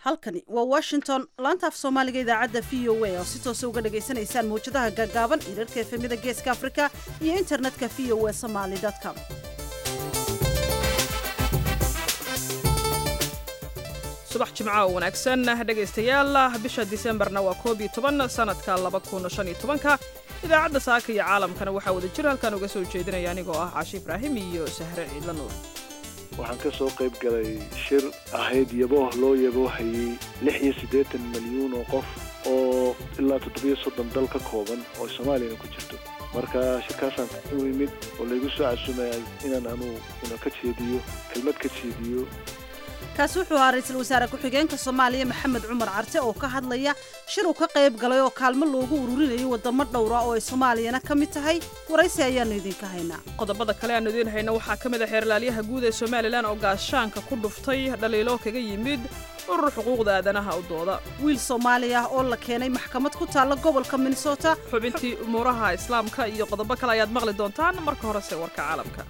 halkani waa washington laanta af soomaaliga idaacadda v o a oo si toosa uga dhagaysanaysaan mawjadaha gaagaaban irarka efemida geeska afrika iyo internetka v o a somaly com subax jimco oo wanaagsan dhegaystayaal bisha disembarna waa koob iyo toban sanadka laba kun shan iyo tobanka idaacadda saaka iyo caalamkana waxaa wada jir halkan uga soo jeedinaya anigoo ah caashi ibraahim iyo sahre ciidla nuur waxaan ka soo qayb galay shir ahayd yabooh loo yaboohayey lix iyo siddeetan milyuun oo qof oo ilaa toddobiyo soddon dal ka kooban oo soomaaliyana ku jirto marka shirkaasaan u imid oo laygu soo casumaya inaan anuu ka jeediyo kelmad ka jeediyo kaasi wuxuu ahaa ra-iisul wasaare ku-xigeenka soomaaliya maxamed cumar carte oo ka hadlaya shir uu ka qayb galay oo kaalmo loogu ururinayay wadamo dhowra oo ay soomaaliyana ka mid tahay waraysi ayaannu idinka haynaa qodobada kale aanu idiin hayno waxaa ka mid a xeerlaalyaha guud ee somalilan oo gaashaanka ku dhuftay dhaliilo kaga yimid urur xuquuqda aadanaha u dooda wiil soomaali ah oo la keenay maxkamad ku taalla gobolka minnesota xubintii umuuraha islaamka iyo qodobo kale ayaad maqli doontaan marka horese warka caalamka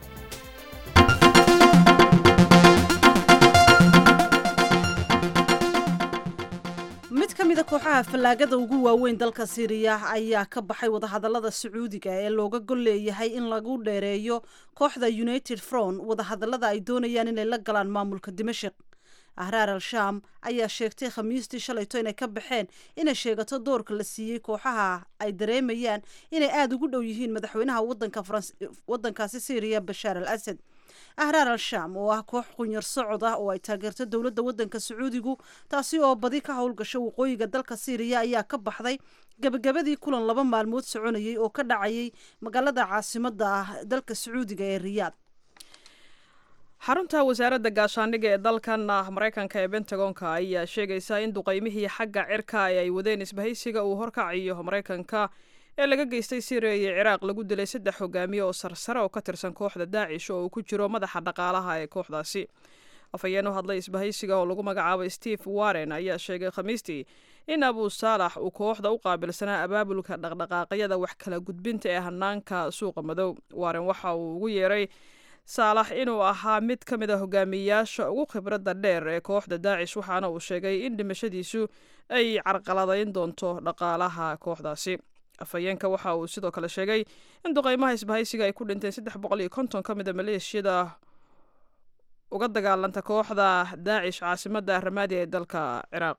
mid ka mida kooxaha fallaagada ugu waaweyn dalka siiriya ayaa ka baxay wadahadallada sacuudiga ee looga gol leeyahay in lagu dheereeyo kooxda united front wadahadallada ay doonayaan inay la galaan maamulka dimashik ahraar al sham ayaa sheegtay khamiistii shalayto inay ka baxeen inay sheegato doorka la siiyey kooxaha ay dareemayaan inay aada ugu dhow yihiin madaxweynaha wadankaasi siiriya bashaar al asad ahraar al sham oo ah koox qunyar socod ah oo ay taageerto dowladda waddanka sacuudigu taasi oo badi ka howlgasho waqooyiga dalka siiriya ayaa ka baxday gebagabadii kulan laba maalmood soconayay oo ka dhacayay magaalada caasimadda ah dalka sacuudiga ee riyaad xarunta wasaaradda gaashaandhigga ee dalkan maraykanka ee bentagonka ayaa sheegaysa in duqaymihii xagga cirka ee ay wadeen isbahaysiga uu horkacayo maraykanka ee laga geystay syriya iyo ciraaq lagu dilay saddex hogaamiye oo sarsare oo ka tirsan kooxda daacish oo uu ku jiro madaxa dhaqaalaha ee kooxdaasi afhayeen u hadlay isbahaysiga oo lagu magacaabay steve warren ayaa sheegay khamiistii in abu saalax uu kooxda u qaabilsanaa abaabulka dhaqdhaqaaqyada wax kala gudbinta ee hanaanka suuqa madow warren waxa uu ugu yeeray saalax inuu ahaa mid ka mid a hogaamiyeyaasha ugu khibradda dheer ee kooxda daacish waxaana uu sheegay in dhimashadiisu ay carqaladayn doonto dhaqaalaha kooxdaasi afhayeenka waxa uu sidoo kale sheegay in duqaymaha isbahaysiga ay ku dhinteen saddex boqol iyo konton ka mid a maleeshiyada uga dagaalanta kooxda daacish caasimadda ramaadi ee dalka ciraaq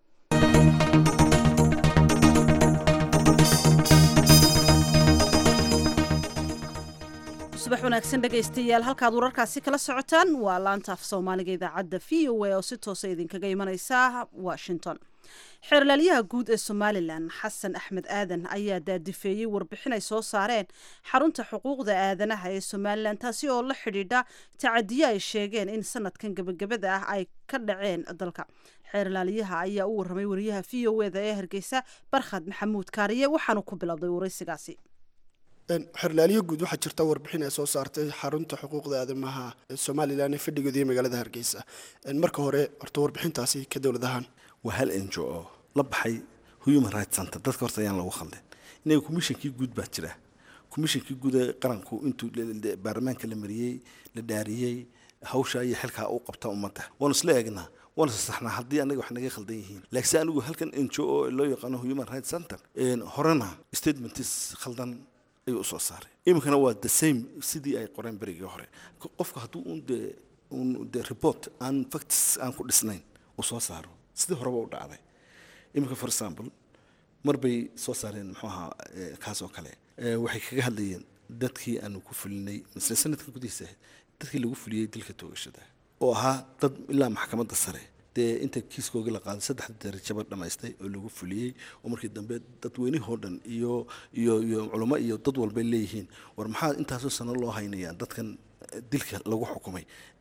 subax wanaagsan dhegaystayaal halkaad wararkaasi kala socotaan waa laanta af soomaaliga idaacadda v o a oo si toosa idinkaga imaneysa washington xeerlaalyaha guud ee somalilan xasan axmed aadan ayaa daadifeeyey warbixin ay soo saareen xarunta xuquuqda aadanaha ee somalilan taasi oo la xidhiidha tacadiyo ay sheegeen in sanadkan gebagabada ah ay ka dhaceen dalka xeerlaalyaha ayaa u warramay wariyaha v o eda ee hargeysa barkhad maxamuud kaariye waxaanu ku bilowday waraysigaasi xerlaaliyo guud waxaa jirta warbixin ay soo saartay xarunta xuquuqda aadamaha ee somalilan ee fadhigoodii magaalada hargeysa marka hore horta warbixintaasi ka dowladahaan waa hal enjo oo la baxay human rights center dadka horta ayaan lagu khaldin inaga commishonkii guud baa jira commishonkii guud ee qaranku intuu baarlamaanka la mariyey la dhaariyey hawsha iyo xilkaa u qabta ummadda waanu isla eegnaa waanu sasaxnaa haddii anaga wax naga khaldan yihiin laakiinse anigu halkan enjo oo loo yaqaano human rights center horena statements khaldan ayuu usoo saaray iminkana waa the same sidii ay qoreen berigii hore qofka hadduu un de un de report aan facts aan ku dhisnayn uu soo saaro sidii horeba u dhacday iminka for example mar bay soo saareen muxuu ahaa kaas oo kale waxay kaga hadlayeen dadkii aanu ku fulinay misle sanadkan gudihiisa ahayd dadkii lagu fuliyey dilka toogashada oo ahaa dad ilaa maxkamadda sare dee inta kiiskoogii la qaaday saddex darajaba dhammaystay oo lagu fuliyey oo markii dambe dadweynihoo dhan iyo iyo iyo culamo iyo dad walbay leeyihiin war maxaa intaasoo sano loo haynayaa dadkan dilka lagu xukumay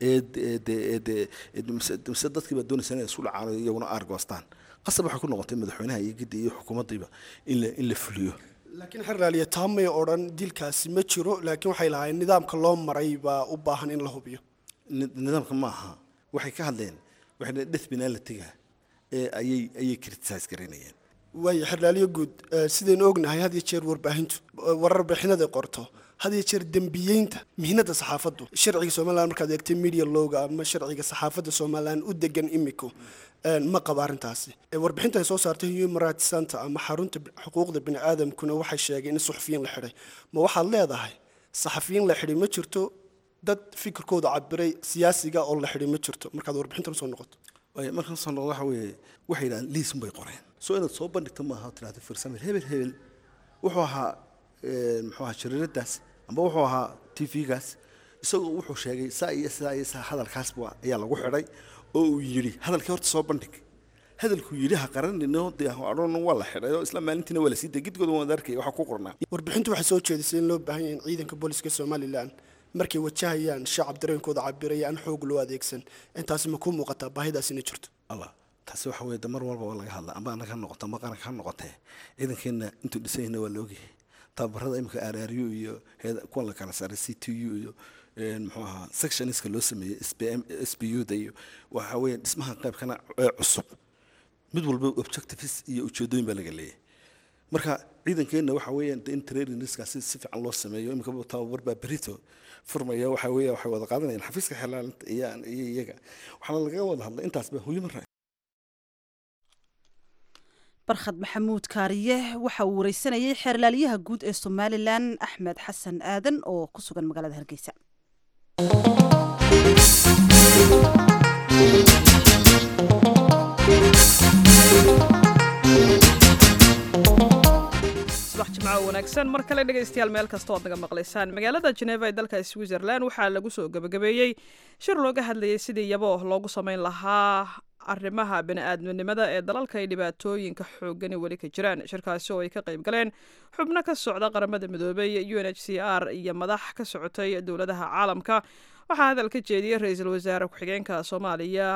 eemise dadkii baa doonaysa inay isu dhacaan iyaguna aargoostaan qasab waxay ku noqotay madaxweynaha iyo giddi iyo xukuumaddiiba in la in la fuliyo laakiin xerlaaliya taa may odhan dilkaasi ma jiro laakiin waxay lahaayeen nidaamka loo maray baa u baahan in la hubiyo nidaamka ma aha waxay ka hadleen waxay death penality-ga ee ayay ayay criticize garaynayeen waayo xerlaaliyo guud sidaynu ognahay had iyo jeer warbaahintu warar bixinaday qorto had iyo jeer dembiyeynta mihnada saxaafaddu sharciga somalilan markaad eegtay media lowga ama sharciga saxaafadda somalilan u degan imiko ma qaba arrintaasi warbixinta ay soo saartay human rights center ama xarunta xuquuqda bini aadamkuna waxay sheegeen in suxufiyiin la xidhay ma waxaad leedahay saxafiyiin la xidhay ma jirto dad fikirkooda cabiray siyaasiga oo la xidhay ma jirto markaad warbixintan usoo noqoto markaan soo noqdo waxa weeye waxay yidhahaan liisun bay qoreen soo inaad soo bandhigto maaha tirahdo firsamil hebel hebel wuxuu ahaa muxuu ahaa jariiradaas amba wuxuu ahaa t v-gaas isagoo wuxuu sheegay saa iyo saa iyo saa hadalkaasba ayaa lagu xidhay oo uu yidhi hadalkii horta soo bandhig hadalkuu yidhi ha qaranino dee adhoon waa la xidhay oo isla maalintiina waa la sii day gidgooda waan arkay waxaa ku qornaa warbixintu waxay soo jeedisay in loo baahan yahay in ciidanka booliska somalilan markay wajahayaan shacab dareenkooda cabiraya aan xoog loo adeegsan intaasi ma kuu muuqataa baahidaas inay jirto allah taasi waxa weeye de mar walba waa laga hadla amba anaga ha noqoto amba qaranka ha noqotee ciidankeenna intuu dhisanyahna waa la ogyahay tababarada imika araaryu iyo kuwa la kala saaray c t u iyo muxuu ahaa sectioniska loo sameeyey s b u da iyo waxa weeye dhismaha qaybkana ee cusub mid walba objectives iyo ujeedooyin baa laga leeyahay marka ciidankeenna waxa weeyaan in trainingskaasi si fiican loo sameeyo imika tababar baa berito furmaya waxa weeya waxay wada qaadanayaan xafiiska xelaalinta iyo iyo iyaga waxaana lagaga wada hadlay intaasba human rights barkhad maxamuud kaariye waxa uu wareysanayay xeerlaaliyaha guud ee somalilan axmed xasan aadan oo ku sugan magaalada hargeysa subax jimco wanaagsan mar kale dhegaystayaal meel kasta oad naga maqlaysaan magaalada jeneva ee dalka switzerland waxaa lagu soo gebagabeeyey shir looga hadlayay sidii yabo loogu sameyn lahaa arrimaha bini-aadminimada ee dalalka ay dhibaatooyinka xoogani weli ka jiraan shirkaasi oo ay ka qayb galeen xubno ka socda qaramada midoobay u n h c r iyo madax ka socotay dowladaha caalamka waxaa hadal ka jeediyey ra-iisul wasaare ku-xigeenka soomaaliya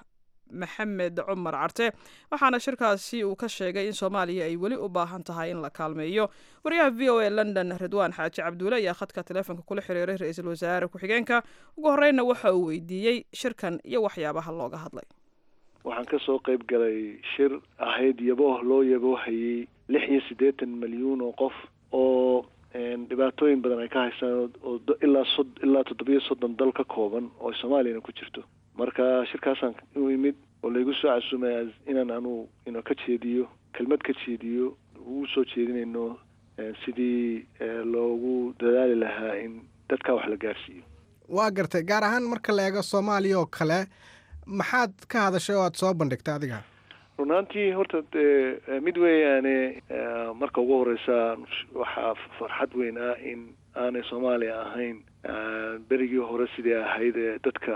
maxamed cumar carte waxaana shirkaasi uu ka sheegay in soomaaliya ay weli u baahan tahay in la kaalmeeyo wariyaha v o a london ridwaan xaaji cabduule ayaa khadka taleefonka kula xiriiray ra-iisul wasaare ku-xigeenka ugu horeyna waxa uu weydiiyey shirkan iyo waxyaabaha looga hadlay waxaan ka soo qayb galay shir ahayd yabooh loo yaboohayey lix iyo siddeetan milyuun oo qof oo dhibaatooyin badan ay ka haystaan oo ilaa sod ilaa toddobiyo soddon dal ka kooban oo soomaaliyana ku jirto marka shirkaasaan u imid oo laygu soo casuumaya inaan anu ino ka jeediyo kelmad ka jeediyo ugu soo jeedinayno sidii loogu dadaali lahaa in dadkaa wax la gaarsiiyo waa gartay gaar ahaan marka la eego soomaaliya oo kale maxaad ka hadashay oo aada soo bandhigtay adiga runaantii horta dee mid weeyaane marka ugu horeysa waxaa farxad weyn ah in aanay soomaaliya ahayn berigii hore sidii ahayd ee dadka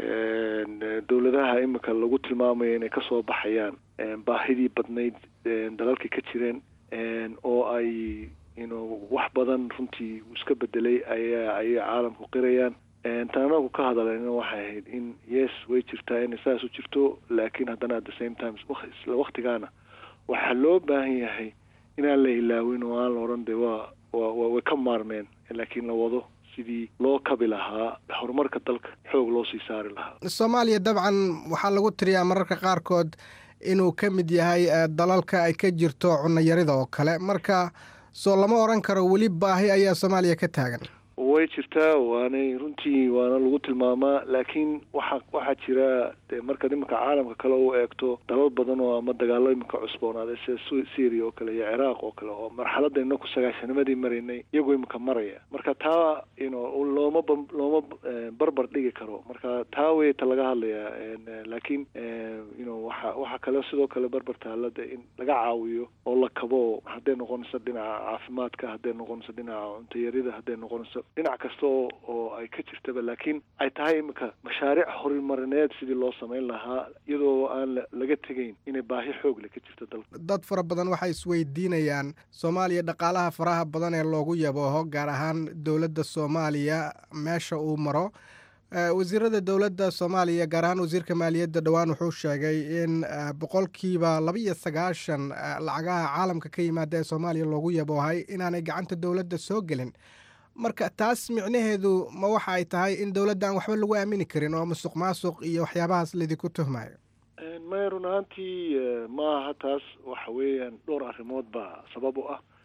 dowladaha imika lagu tilmaamayo inay kasoo baxayaan baahidii badnayd dalalkii ka jireen oo ay ino wax badan runtii iska bedelay ayaa ayay caalamku qirayaan tan anagu ka hadaleyna waxay ahayd in yes way jirtaa inay saas u jirto laakiin haddana at the same time isla waktigaana waxaa loo baahan yahay inaan la ilaawin oo aan la odhan de waa wa way ka maarmeen laakiin la wado sidii loo kabi lahaa horumarka dalka xoog loo sii saari lahaa soomaaliya dabcan waxaa lagu tiriyaa mararka qaarkood inuu ka mid yahay dalalka ay ka jirto cunayarida oo kale marka soo lama odhan karo weli baahi ayaa soomaaliya ka taagan way jirtaa waanay runtii waana lagu tilmaamaa laakiin waxa waxaa jira de markaad iminka caalamka kale u eegto dalal badan oo ama dagaalo iminka cusboonaaday sida syria oo kale iyo ciraaq oo kale oo marxaladda inaku sagaashanimadii maraynay iyagoo iminka maraya marka taa ino looma looma barbar dhigi karo marka taa wey ta laga hadlayaa laakiin ino waxa waxaa kale sidoo kale barbar taalada in laga caawiyo oo la kabo hadday noqonayso dhinaca caafimaadka hadday noqonayso dhinaca cuntayarida hadday noqonayso dhinac kasta oo oo ay ka jirtaba laakiin ay tahay iminka mashaariic horumarineed sidii loo samayn lahaa iyadoo aan laga tegayn inay baahi xoog leh ka jirto dalka dad fara badan waxay isweydiinayaan soomaaliya dhaqaalaha faraha badan ee loogu yabooho gaar ahaan dowladda soomaaliya meesha uu maro wasiirada dowladda soomaaliya gaar ahaan wasiirka maaliyadda dhowaan wuxuu sheegay in boqolkiiba laba iyo sagaashan lacagaha caalamka ka yimaada ee soomaaliya loogu yaboohay inaanay gacanta dowladda soo gelin marka taas micnaheedu ma waxa ay tahay in dowladda aan waxba lagu aamini karin oo musuq maasuq iyo waxyaabahaas laydinku tuhmayo maya run ahaantii maaha taas waxa weeyaan dhowr arrimood baa sabab u ah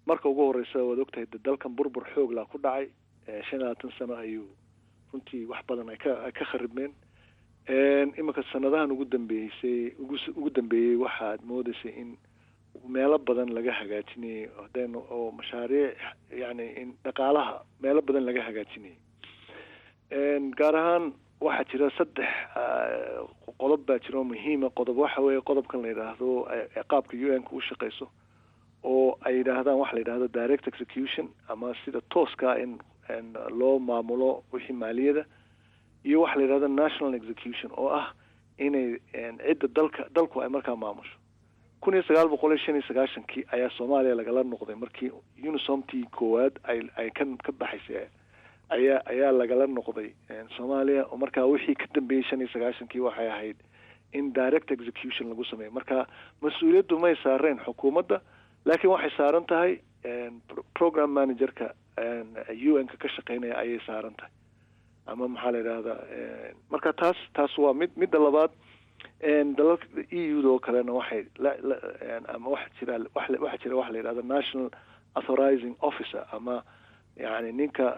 marka ugu horeysa waad ogtahay de dalkan burbur xooglaa ku dhacay shan iyo labaatan sano ayuu runtii wax badan ay ka ay ka kharibmeen iminka sanadahan ugu dambeysay ugu ugu dambeeyey waxaad moodeysay in meelo badan laga hagaajinayay hadaynu oo mashaariic yani in dhaqaalaha meelo badan laga hagaajinayay gaar ahaan waxaa jira saddex qodob baa jira oo muhiima qodob waxa weeye qodobkan la yidhaahdo qaabka u n ka u shaqeyso oo ay yidhaahdaan waxa la yidhahdo direct execution ama sida tooska in loo maamulo wixii maaliyada iyo waxa la yidhahdo national execution oo ah inay cidda dalka dalku ay markaa maamusho kun iyo sagaal boqol iyo shan iyo sagaashankii ayaa soomaaliya lagala noqday markii unisomtii koowaad ay ay ka ka baxaysay ayaa ayaa lagala noqday soomaaliya oo markaa wixii ka dambeeyey shan iyo sagaashankii waxay ahayd in direct execution lagu sameeyo marka mas-uuliyaddu may saareen xukuumadda laakiin waxay saaran tahay program managerka u n ka ka shaqeynaya ayay saaran tahay ama maxaa la yidhahdaa marka taas taas waa mid midda labaad dalalka e u da oo kalena waxay ama waxa jira waxaa jira waxa la yidhahda national authorizing officer ama yani ninka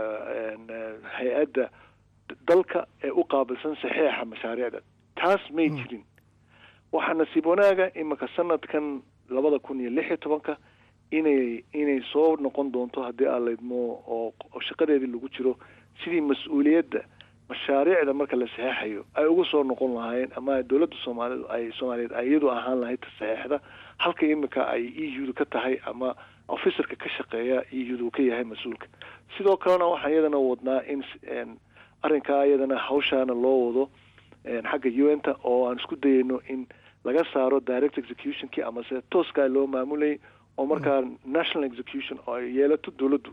hay-adda dalka ee u qaabilsan saxeixa mashaariicda taas may jirin waxaa nasiib wanaaga iminka sanadkan labada kun iyo lix iyo tobanka inay inay soo noqon doonto haddii aan laydmo oo shaqadeedii lagu jiro sidii mas-uuliyadda mashaariicda marka la saxeixayo ay ugu soo noqon lahaayeen ama dowladda soomaalida ay soomaaliyeed ay iyadu ahaan lahayd saxeixda halka iminka ay e u da ka tahay ama officerka ka shaqeeya e u da uu ka yahay mas-uulka sidoo kalena waxaan iyadana wadnaa in arrinkaa iyadana hawshaana loo wado xagga u n ta oo aan isku dayayno in laga saaro direct executionkii amase tooskaa loo maamulayay oo markaa national execution oo ay yeelato dowladdu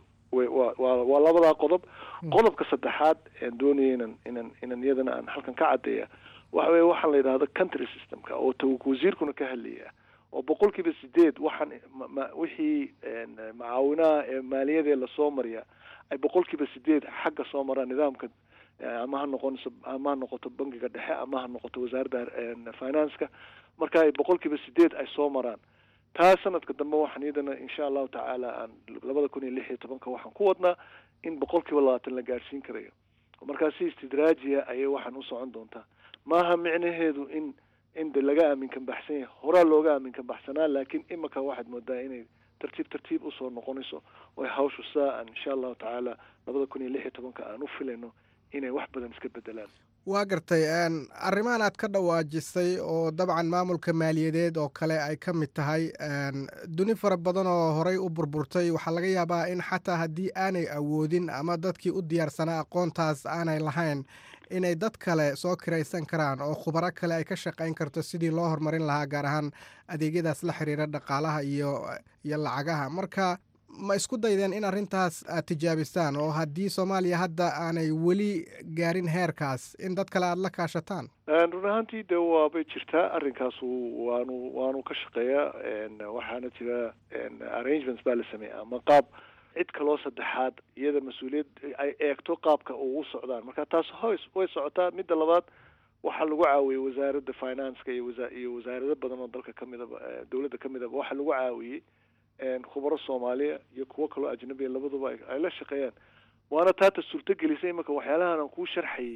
waa labadaa qodob qodobka saddexaad aan doonaya inan inan inan iyadana aan halkan ka caddeeya waxa weye waxaan la yidhahdo country systemka oo ta wasiirkuna ka hadlaya oo boqol kiiba sideed waxaan wixii macaawinaha ee maaliyadee lasoo mariya ay boqol kiiba sideed xagga soo maraan nidaamka ama ha noqonayso ama ha noqoto bangiga dhexe ama ha noqoto wasaaradda financeka marka ay boqol kiiba sideed ay soo maraan taa sanadka dambe waxaan iyadana insha allahu tacaala aan labada kun iyo lix iyo tobanka waxaan ku wadnaa in boqol kiiba labaatan la gaadhsiin karayo markaa si istidraajiya ayay waxaan u socon doontaa maaha micnaheedu in in de laga aaminkan baxsan yahay horaa looga aaminkan baxsanaa laakiin imika waxaad moodaa inay tartiib tartiib usoo noqonayso oo hawshu saa aan insha allahu tacaala labada kun iyo lix iyo tobanka aan u filayno inay wax badan iska bedelaan waa gartay arrimahan aad ka dhawaajisay oo dabcan maamulka maaliyadeed oo kale ay ka mid tahay duni fara badan oo horey u burburtay waxaa laga yaabaa in xataa haddii aanay awoodin ama dadkii u diyaarsanaa aqoontaas aanay lahayn inay dad kale soo kiraysan karaan oo khubaro kale ay ka shaqayn karto sidii loo horumarin lahaa gaar ahaan adeegyadaas la xiriira dhaqaalaha iyo iyo lacagaha marka ma isku daydeen in arrintaas aad tijaabistaan oo haddii soomaaliya hadda aanay weli gaarin heerkaas in dad kale aada la kaashataan run ahaantii de waabay jirtaa arrinkaas waanu waanu ka shaqeeyaa waxaana jira arrangements baa la sameeya ama qaab cid kaloo saddexaad iyada mas-uuliyad ay eegto qaabka ugu socdaan marka taas hoys way socotaa midda labaad waxaa lagu caawiyey wasaaradda financeka iyo wasa iyo wasaarado badan oo dalka kamidaba dowladda ka midaba waxaa lagu caawiyey khubaro soomaaliya iyo kuwo kaloo ajnabiya labaduba ay la shaqeeyaan waana taata suurto gelisay imanka waxyaalahan aan kuu sharxayay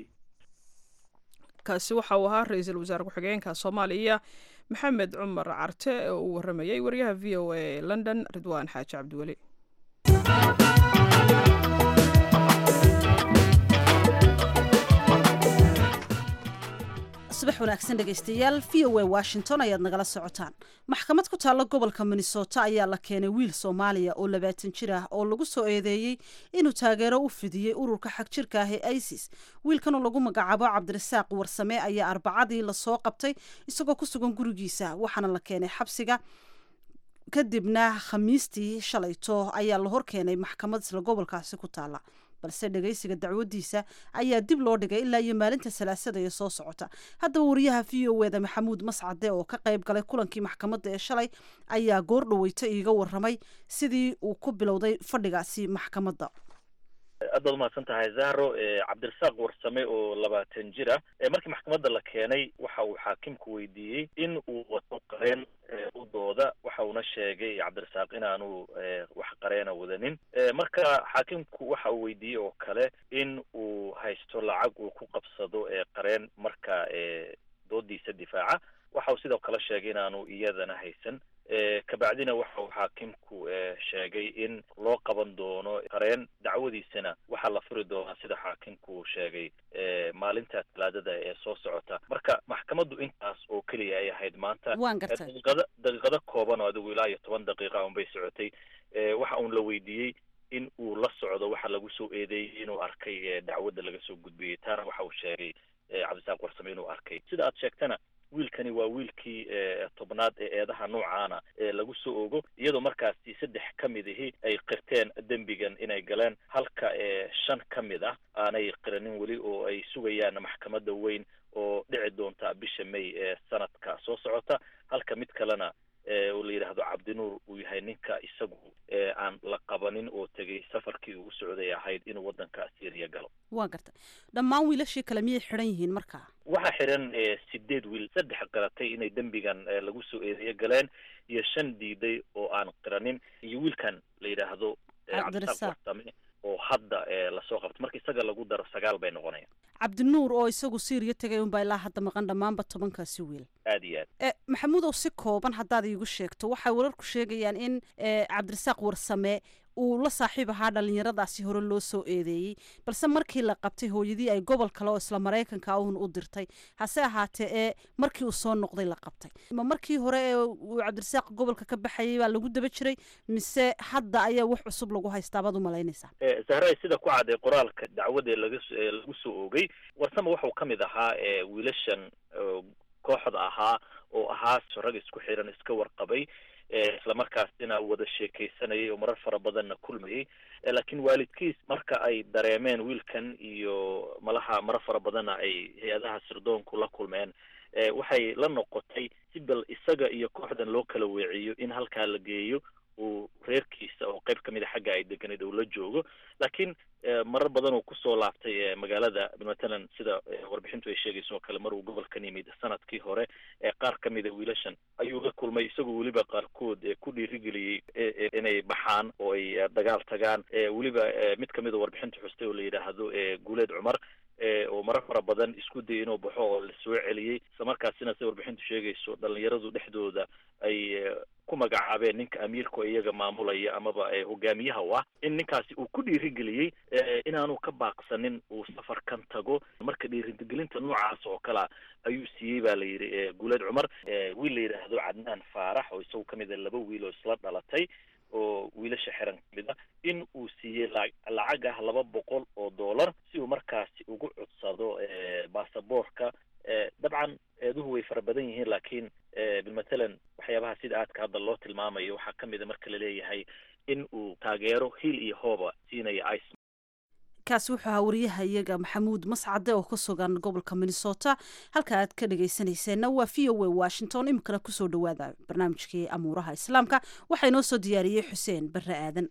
kaasi waxa uu ahaa ra-iisul wasaare ku-xigeenka soomaaliya maxamed cumar carte oo uu waramayay wariyaha v o a ee london ridwaan xaaji cabdiweli subax wanaagsan dhegaystayaal v o a washington ayaad nagala socotaan maxkamad ku taalla gobolka minnesota ayaa la keenay wiil soomaaliya oo labaatan jir ah oo lagu soo eedeeyey inuu taageero u fidiyey ururka xag jirka ah ee isis wiilkanoo lagu magacaabo cabdirasaaq warsame ayaa arbacadii lasoo qabtay isagoo ku sugan gurigiisa waxaana la keenay xabsiga kadibna khamiistii shalayto ayaa la horkeenay maxkamad isla gobolkaasi ku taala balse dhagaysiga dacwadiisa ayaa dib loo dhigay ilaa iyo maalinta salaasada ee soo socota haddaba wariyaha v o eda maxamuud mascade oo ka qayb galay kulankii maxkamadda ee shalay ayaa goor dhaweyto iiga waramay sidii uu ku bilowday fadhigaasi maxkamadda aad baad umahadsan tahay zahro cabdirasaaq warsame oo labaatan jir ah markii maxkamadda la keenay waxa uu xaakimku weydiiyey in uu wato qareen u dooda waxa uuna sheegay cabdirasaaq inaanu wax qareena wadanin marka xaakimku waxa uu weydiiyey oo kale in uu haysto lacag uu ku qabsado qareen marka doodiisa difaaca waxa uu sidoo kale sheegay inaanu iyadana haysan kabacdina waxa uu xaakimku sheegay in loo qaban doono qareen dacwadiisana waxaa la furi doonaa sida xaakimku sheegay maalinta talaadada ee soo socota marka maxkamaddu intaas oo keliya ay ahayd maanta waan gartay daqiiqada daqiiqado kooban oo adigu ilaa iyo toban daqiiqa un bay socotay waxa uun la weydiiyey in uu la socdo waxa lagu soo eedeeyey inuu arkay dacwadda laga soo gudbiyey taana waxa uu sheegay cabdisaaq warsame inuu arkay sida aad sheegtana wiilkani waa wiilkii tobnaad ee eedaha noocaana ee lagu soo ogo iyadoo markaasi saddex ka mid ahi ay qirteen dembigan inay galeen halka shan ka mid ah aanay qiranin weli oo ay sugayaan maxkamadda weyn oo dhici doonta bisha may ee sanadka soo socota halka mid kalena oo la yidhaahdo cabdinuur uu yahay ninka isagu aan la qabanin oo tegay safarkii uu u socday ahayd inuu waddanka syriya galo waan gartay dhammaan wiilashii kale miyay xidhan yihiin markaa waxaa xiran sideed wiil saddex qiratay inay dembigan lagu soo eedeeyo galeen iyo shan diiday oo aan qiranin iyo wiilkan la yidhaahdo cabdirasaaq warsame oo hadda lasoo qabto marka isaga lagu daro sagaal bay noqonayaan cabdinuur oo isagu syriya tegay unbaa ilaa hadda maqan dhammaanba tobankaasi wiil aad iyo aad maxamuudow si kooban haddaad iigu sheegto waxay wararku sheegayaan in cabdirasaaq warsame uu la saaxiib ahaa dhalinyaradaasi hore loo soo eedeeyey balse markii la qabtay hooyadii ay gobol kale oo isla maraykanka un u dirtay hase ahaatee ee markii uu soo noqday la qabtay ma markii hore ee uu cabdirasaaq gobolka ka baxayay baa lagu daba jiray mise hadda ayaa wax cusub lagu haystaa baad u malaynaysaa zahra sida ku cadday qoraalka dacwada laga lagu soo oogay warsame waxuu ka mid ahaa wiilashan kooxda ahaa oo ahaa rag isku xiran iska warqabay islamarkaasina wada sheekaysanayay oo marar fara badanna kulmayay laakiin waalidkiis marka ay dareemeen wiilkan iyo malaha marar fara badanna ay hay-adaha sirdoonku la kulmeen waxay la noqotay si bal isaga iyo kooxdan loo kala weeciyo in halkaa la geeyo uu reerkiisa oo qayb kamid a xagga ay deganayd uu la joogo laakiin marar badan uu kusoo laabtay magaalada matalan sida warbixintu ay sheegayso oo kale mar uu gobolkan yimid sanadkii hore qaar ka mida wiilashan ayuu la kulmay isagoo weliba qaarkood ku dhiirigeliyey inay baxaan oo ay dagaal tagaan weliba mid kamid a warbixinta xustay oo la yidhaahdo guuleed cumar oo marar fara badan isku dayay inuu baxo oo la soo celiyey islamarkaasina sida warbixintu sheegayso dhalinyaradu dhexdooda ay ku magacaabeen ninka amiirka oo iyaga maamulaya amaba hogaamiyaha u ah in ninkaasi uu ku dhiirigeliyey inaanu ka baaqsanin uu safarkan tago marka dhiirigelinta noocaas oo kalea ayuu siiyey ba la yidhi guuleed cumar wiil la yidhaahdo cadnaan faarax oo isagu kamid a laba wiil oo isla dhalatay oo wiilasha xiran kamid a in uu siiyey lacag ah laba boqol oo dollar si uu markaasi ugu codsado baasaboorka dabcan eeduhu way fara badan yihiin laakiin bilmatalan waxyaabaha sida aadka hadda loo tilmaamayo waxaa kamid a marka laleeyahay in uu taageero hiil iyo hooba siinaya ice kaasi wuxuu ahaa wariyaha iyaga maxamuud mascade oo ka sugan gobolka minnesota halka aad ka dhagaysanayseena waa v o a washington iminkana kusoo dhawaada barnaamijkii amuuraha islaamka waxaa inoo soo diyaariyey xuseen barre aadan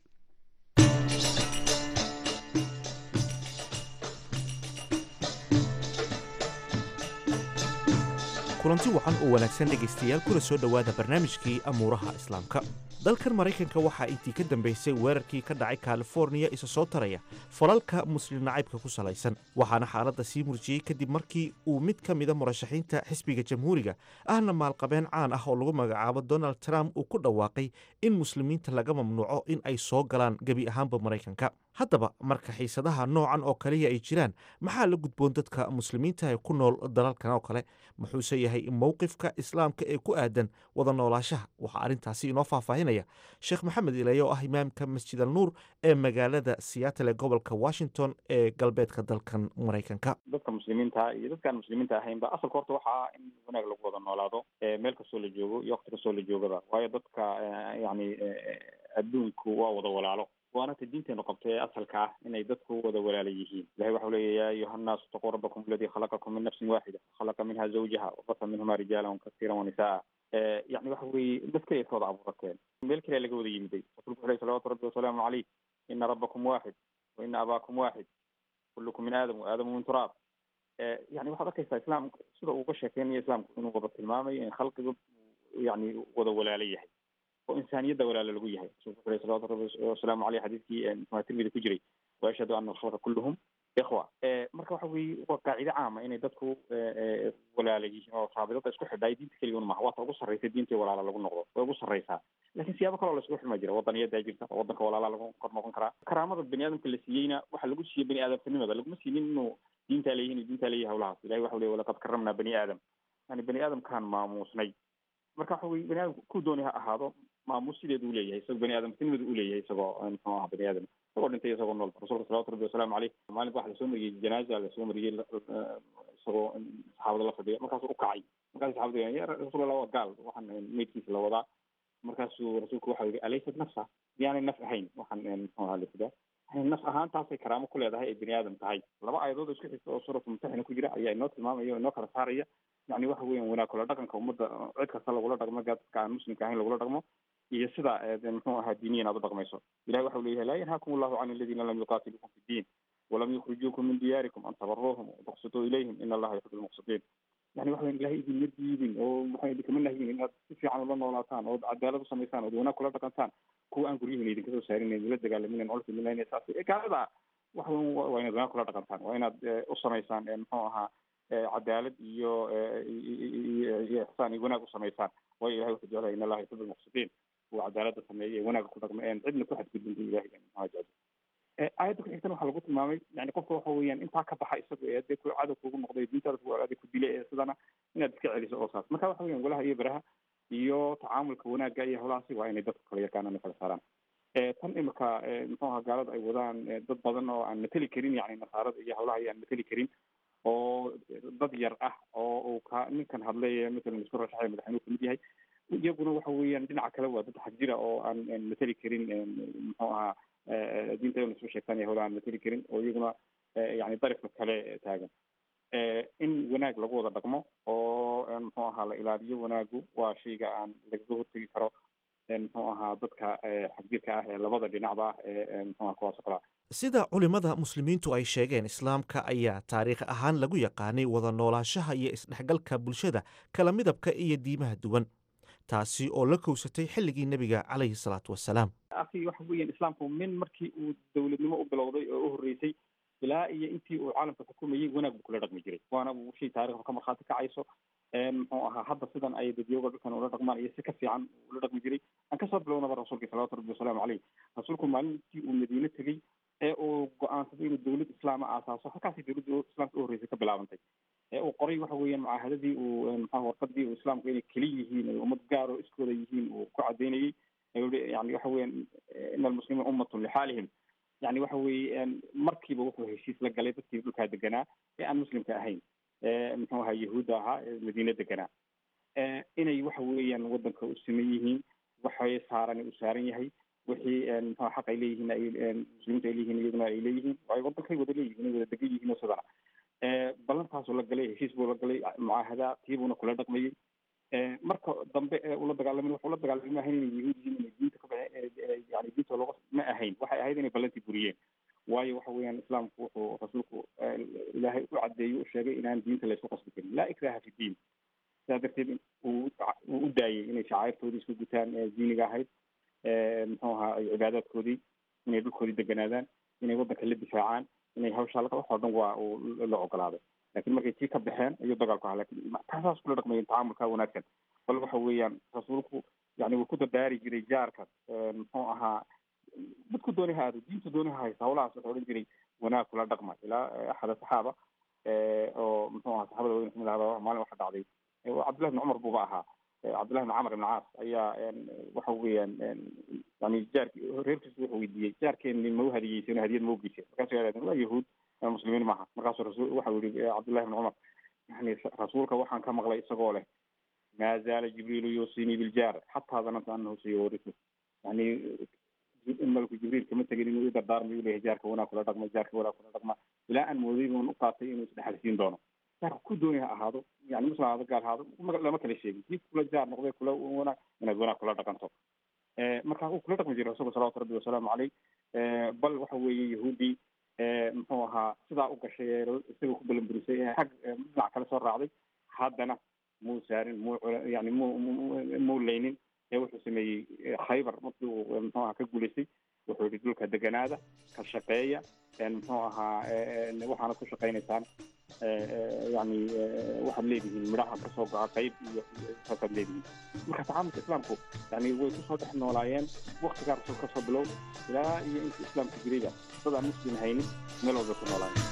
kulanti wacan oo wanaagsan dhegaystayaal kuna soo dhowaada barnaamijkii amuuraha islaamka dalkan maraykanka waxaa intii ka dambaysay weerarkii ka dhacay kaliforniya isa soo taraya falalka muslim nacaybka ku salaysan waxaana xaaladda sii murjiyey kadib markii uu mid ka mida murashaxiinta xisbiga jamhuuriga ahna maalqabeen caan ah oo lagu magacaabo donald trump uu ku dhawaaqay in muslimiinta laga mamnuuco in ay soo galaan gebi ahaanba maraykanka haddaba marka xiisadaha noocan oo kaliya ay jiraan maxaa la gudboon dadka muslimiinta ee ku nool dalalkan oo kale muxuuse yahay mowqifka islaamka ee ku aadan wada noolaashaha waxaa arrintaasi inoo faahfaahinaya sheekh maxamed ileye oo ah imaamka masjid al nuur ee magaalada seattle ee gobolka washington ee galbeedka dalkan maraykanka dadka muslimiinta iyo dadkaan muslimiinta ahaynba asalka horta waxa ah in wanaag lagu wada noolaado meel kastoo la joogo iyo wakti kastoo la joogaba waayo dadka yani adduunku waa wada walaalo waana ta diinteenu qabta ee asalka ah inay dadku wada walaala yihiin ilahay waxau leeya ya ayuha annaasu itaquu rabbakum aladi khalaqakum min nafsin waaxida khalaqa minha zawjaha wabasa minhuma rijaalan kasiiran wanisaa yani waxa weeye dad keliya ka wada abuurateen meel keliya laga wada yimiday rasulku wuxu ley salawatu rabbi wasalaamu caleyh ina rabbakum waaxid wa ina abaakum waaxid kullukum min aadam wa aadamu min turaab yani waxaad arkaysaa islaamku sida uu uga sheekeynayo islaamku inuu wada tilmaamayo in khalqiga yani wada walaalo yahay oo insaaniyadda walaalo lagu yahay rasuulku wuxuu salawatu rabbi wasalaamu caleyh xadiidkii muxua tirmidi ku jiray wa ashhadu ana alkhalqa kulluhum ikhwa marka waxa weye waa qaacide caama inay dadku walaala yihiin oo raabidada isku xidha diinta keliya un maha waata ugu sarraysa diinta walaala lagu noqdo way ugu sarraysaa lakin siyaabo kaloo laisku xidma jira wadaniyadaa jirta oo wadanka walaala lagu kor noqon karaa karaamada bani aadamka la siiyeyna waxaa lagu siiyey bani aadamtinimada laguma siinin inuu diintaa leeyihin iyo diintaa leeyahay hawlahaas ilahi waxa ley walaqad karamnaa bani aadam yani bani aadamkaan maamuusnay marka waxa weye bani aadamka ku dooni ha ahaado maamuus sideedu uleeyahay isagoo bani aadamtinimada uleeyahay isagoo muxuu aha bani aadam isagoo dhintay isagoo nool rasulka salawatu rabbi wasalaamu caleyh maalinka waxa lasoo mariyey janaaza lasoo mariyey isagoo saxaabada la fadhiya markaasuu ukacay markaas saxabada ya rasuulallah waa gaal waxaan meydkiisa la wadaa markaasuu rasuulku waxa yihi alaysat nafsa miyaanay naf ahayn waxaan muxuu aha lasidaa yani naf ahaantaasay karaamo ku leedahay ay bani aadam tahay laba aayadood isku xigta oo suuratu mumtaxina ku jira ayaa inoo tilmaamaya o inoo kala saaraya yani waxa weyan wanaag kula dhaqanka ummadda cid kasta lagula dhaqmo dadka aan muslimka ahayn lagula dhaqmo iyo sida muxuu ahaa diiniyan aad u dhaqmayso ilahi waxa leeyahay laa yanhaakum allahu can aladiina lam yuqatilukum fi ddiin walam yukhrijuukum min diyaarikum an tabaruuhum watuqsituu ilayhim ina allaha yuxibu lmuqsitiin yani waxa weyan ilahay idinma diidin oo maxaa idinkama nahyin inaad si fiican ula noolaataan ood cadaalad u samaysaan ood wanaag kula dhaqantaan kuwa aan guryihiina idinka soo saarinayn ila dagaalamin olka milan saas gaalada waxa weyan waa inaad wanaag kula dhaqantaan waa inaad u samaysaan muxuu ahaa cadaalad iyo iyo ixsaan iyo wanaag u samaysaan waayo ilahay wuxuu jeclaya in allaha yuxibu lmuqsitiin uu cadaalada sameeyay wanaaga ku dhaqma een cidna ku xadgudbinta ilahay maxaa jecel aayadda ku xigtana waxaa lagu tilmaamay yani qofka waxa weeyaan intaa ka baxa isaga ee dee ku cadow kugu noqday diintaada ku adi ku dilay ee sidana inaad iska celiso oo saas marka waxa weyan walaha iyo beraha iyo tacaamulka wanaagga iyo howlahaasi waa inay dadku kala yaqaanaan kala saaraan tan imika muxuu aha gaalada ay wadaan dad badan oo aan mateli karin yani nasaarada iyo howlaha iyo aan mateli karin oo dad yar ah oo uu ka ninkan hadlay matalan isku rashaxay madaxweynuhu kamid yahay iyaguna waxa weeyaan dhinaca kale waa dad xag jira oo aan mateli karin muxuu ahaa diinta ina soo sheegtaan iyo howla aan mateli karin oo iyaguna yani darifka kale taagan in wanaag lagu wada dhaqmo oo muxuu ahaa la ilaaliyo wanaagu waa shayga aan lagaga hortegi karo muxuu ahaa dadka xagjirka ah ee labada dhinacba ah ee muxuu aha kuwaas oo kalea sida culimmada muslimiintu ay sheegeen islaamka ayaa taariikh ahaan lagu yaqaanay wada noolaanshaha iyo isdhexgalka bulshada kala midabka iyo diimaha duwan taasi oo la kowsatay xilligii nebiga calayhi salaatu wasalaam aki waxa weeyaan islaamku min markii uu dowladnimo u bilowday oo u horreysay ilaa iyo intii uu caalamka xukumayey wanaag buu kula dhaqmi jiray waana shay taarikhda ka markhaati kacayso muxuu ahaa hadda sidan ay dadyoga dhulkan ula dhaqmaan iyo si ka fiican ula dhaqmi jiray aan kasoo bilownaba rasuulka salawatu rabbi wasalaamu caleyh rasuulku maalintii uu madiine tegey ee uu go-aansaday inuu dowlad islaama aasaaso halkaasay dowladda islaamka u horreysay ka bilaabantay ee uu qoray waxa weeyaan mucaahadadii uu maxaa warqadii uu islaamku inay keli yihiin ay ummad gaar oo iskooda yihiin uu ku cadaynayey yani waxa weeyaan ina almuslimiin ummatun lixaalihim yani waxa weeye markiiba wuxuu heshiis la galay dadkii dhulkaa deganaa ee aan muslimka ahayn muxuu ahaa yahuudda ahaa ee madiine deganaa inay waxa weeyaan wadanka u siman yihiin waxay saaran u saaran yahay wixii muxuu xaq ay leeyihiin ay muslimiinta ay leeyihiin iyaguna ay leeyihiin ay wadankay wada leeyihiin ay wada degan yihiin oo sidana ballantaasuu la galay heshiis buu la galay mucaahada tiibuuna kula dhaqmayey marka dambe ee ula dagaalamay wuxuu la dagaalamay ma ahayn inay yahuud yihiin inay diinta ka baxe yani diinta looga ma ahayn waxay ahayd inay ballantii buriyeen waayo waxa weeyaan islaamku wuxuu rasuulku ilaahay u cadeeyo u sheegay inaan diinta laysku qasbi karin laa ikraha fi diin sidaa darteed uu uu u daayey inay shacairtoodii isku gutaan diiniga ahayd muxuu ahaa cibaadaadkoodii inay dhulkoodii deganaadaan inay waddanka la difaacaan inay hawshaa waxoo dhan waa uu la ogolaaday lakin markay tii ka baxeen ayuu dagaalku ahaa lakin taasaas kula dhaqmayen tacaamulka wanaagsan bal waxa weeyaan rasuulku yani wuu ku dardaari jiray jaarka muxuu ahaa dadku dooni ha aado diinta dooni ha haysa hawlahaas wuxuu odhan jiray wanaag kula dhaqma ilaa axad saxaaba oo muxuu ahaa saxabada waweyn kamid ahaba maalin waxa dhacday cabdillahi ibn cumar buuba ahaa cabdillahi ibn camr ibn caas ayaa waxa weeyaan yani jaarki reerkiisu wuxuu weydiiyey jaarkeeni ma u hadiyeyseen hadiyad ma ugeyseen markaasu yadhahdeen waa yahuud muslimiin maaha markaasuu rasul waxa yihi cabdillahi ibn cumar yani rasuulka waxaan ka maqlay isagoo leh maa zaala jibriilu yuusinii biljaar xataa dananta anahu sayawarisu yani malku jibriil kama tegin inuu i dardaarmayu leeyahay jaarka wanaag kula dhaqma jaarka wanaag kula dhaqma ilaa aan mooday bun u qaatay inuu isdhexalsiin doono jaarka ku dooni ha ahaado yani muslim ahaado gaal ahaado lama kala sheegin kii kula jaar noqday kula wanaag inaad wanaag kula dhaqanto marka uu kula dhaqmi jiray rasuulka salawatu rabbi wasalaamu caleyh bal waxa weeye yahuudii muxuu ahaa sidaa u gashay ee isaga ku balanburisay ee xag dhinac kale soo raacday haddana muu saarin muu yani mu muu leynin ee wuxuu sameeyey khaybar markii uu muxuu ahaa ka guulaystay wuxuu yihi dhulka deganaada ka shaqeeya muxuu ahaa waxaana ku shaqaynaysaan yani waxaad leedihiin midhaha kasoo go'a qayb iyo saasaad leedihiin marka tacaamulka islaamku yani way kusoo dhex noolaayeen waktigaa rasul kasoo bilow ilaa iyo inta islaamka jirayba dad aan muslim haynin meel walbay ku noolaayeen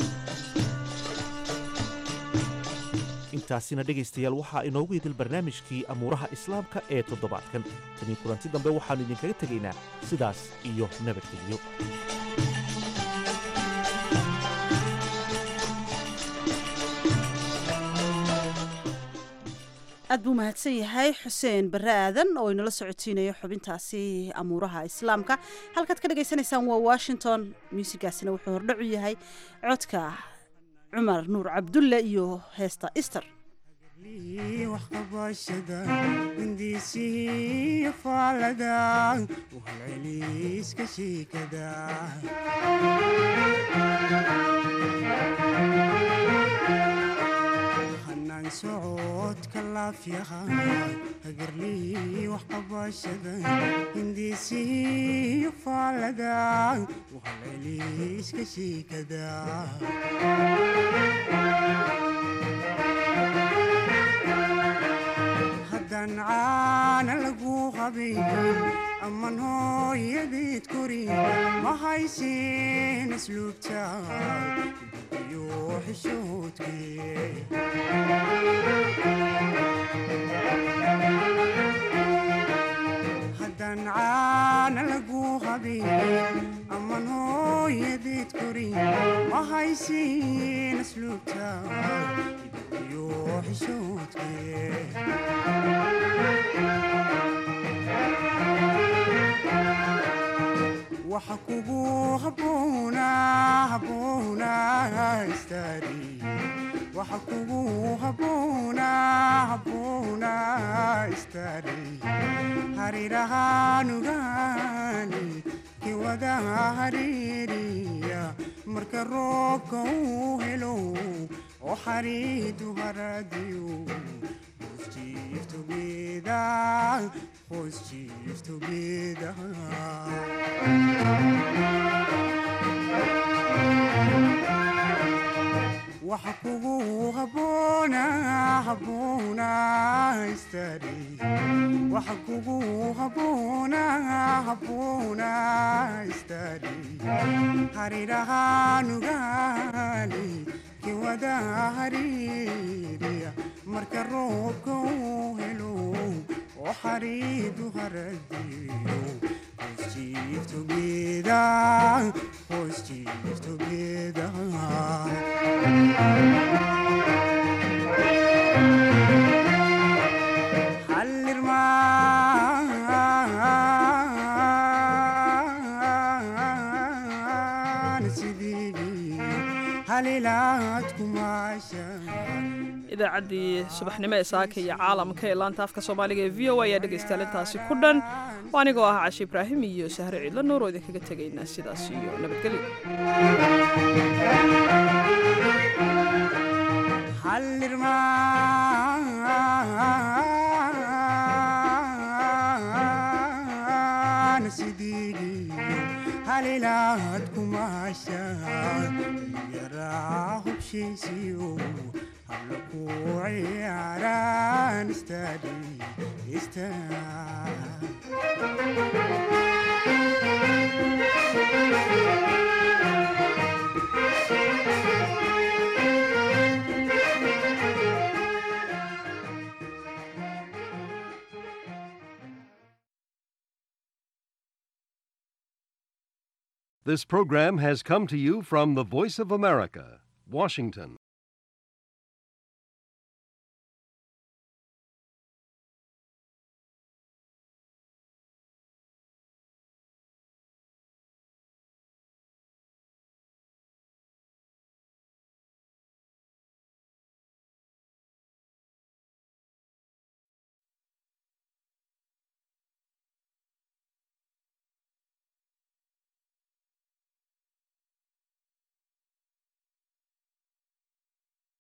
intaasina dhegaystayaal waxaa inoogu idil barnaamijkii amuuraha islaamka ee toddobaadkan tanii kulanti dambe waxaannu idinkaga tegaynaa sidaas iyo nabadgelyo aad buu mahadsan yahay xuseen barre aadan oo inala socotiinayo xubintaasi amuuraha islaamka halkaad ka dhagaysanaysaan waa washington muusigaasina wuxuu hordhacu yahay codka cumar nuur cabdulle iyo heesta easter waxqabashada hindiisihii faalada uhalceliiska shiikada hanaan socodka laafyaha hagarlii waxqabashada hindiisihii faalada uhalceliiska shiikada haddaan caana lagu qabayn aman hooyadeed korin ma haysin asluubta iyo xishoodkee haddaan caana lagu qabayn aman hooyadeed korin ma haysin asluubta iyo xishoodkee waxa kugu habboona habboona istaari waxa kugu habboona habboona istaari harirahaanugaani kiwada hariiriya marka roobka uu helo oo xariidu haradiyo hoos jiif together hoos jiif together waxa kugu habboona habboona istaari waxa kugu habboona habboona istaari harirahaanugaani kiwada hariiriya marka roobka uu helo oo xariidu haradiyo hoos jiif together hoos jiif together idaacaddii subaxnimo ee saaka iyo caalamka ee laanta afka soomaaliga ee v o ayaa dhegaystayaal intaasi ku dhan oo anigoo ah cashi ibraahim iyo sahre ciidla nuur oo idinkaga tegaynaa sidaas iyo nabadgelyo halilaad kumaashaan yaraa hubshiisiyo habla ku ciyaaraan istaadi This program has come to you from the Voice of America, Washington.